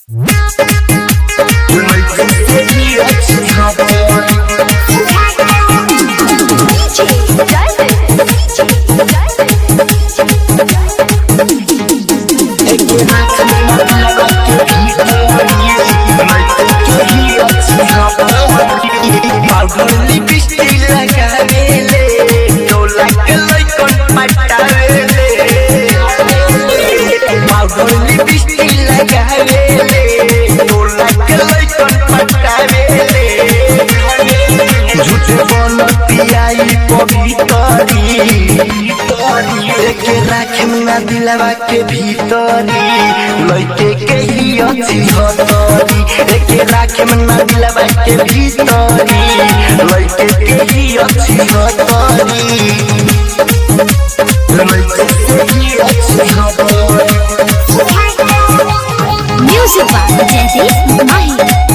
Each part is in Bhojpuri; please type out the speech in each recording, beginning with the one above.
दिलवा के भीतरी लइके के ही अच्छी हतरी एके राखे में ना दिलवा के भीतरी लइके के ही अच्छी हतरी लइके के ही अच्छी हतरी Music by Jaideep Mahi.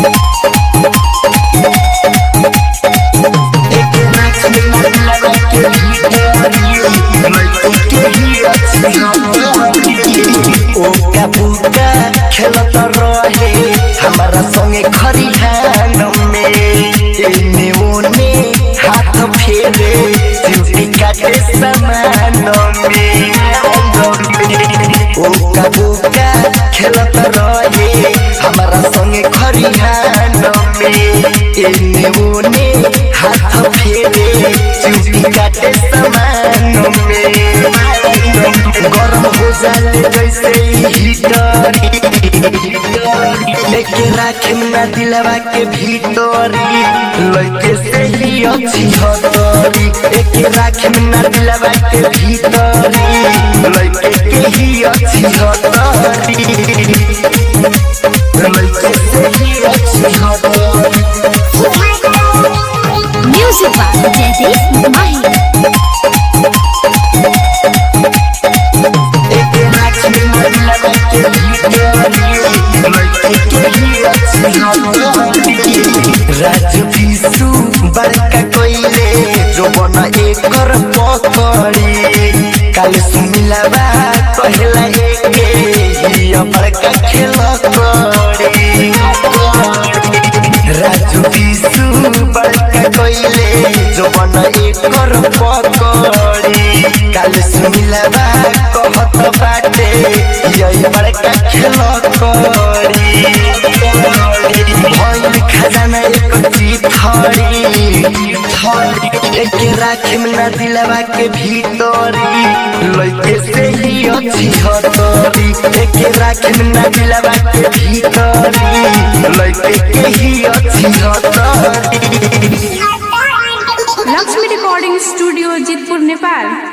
एके राखे में ना दिलवा के भीतरी लइके के ही अच्छी हतरी ओ का बुका खेलत रहे हमारा संगे खरिहान में एने ओने हाथ फेरे चुटी काटे समान में ओ का बुका खेलत रहे हमारा संगे खरिहान में एने ओने हाथ फेरे चुटी काटे समान में गरम हो जाले जैसे हीटरी लेके राखे ना दिलवा के भीतरी लइके से ही अच्छी हतरी लेके राखे ना दिलवा के भीतरी लइके के ही अच्छी हतरी लइके से ही अच्छी हतरी Music by Jaideep Mahi. एके राखे ना दिलवा के भीतरी लइके के ही अच्छी हतरी राज विशु बड़का कोइले जो बना एकर पकड़ी काल सुमिलावा कहला एके हिया बड़का खेल करी राजू विशु बड़का कोइले जो बना एकर पकड़ी काल सुमिलावा कहत बाटे हिया बड़का खेल करी भइल खजाना एक चिथरी एके राखे में ना दिलवा के भीतरी लइके से ही अच्छी हतरी एके राखे में ना दिलवा के भीतरी लइके के ही अच्छी हतरी लक्ष्मी रिकॉर्डिंग स्टूडियो जितपुर नेपाल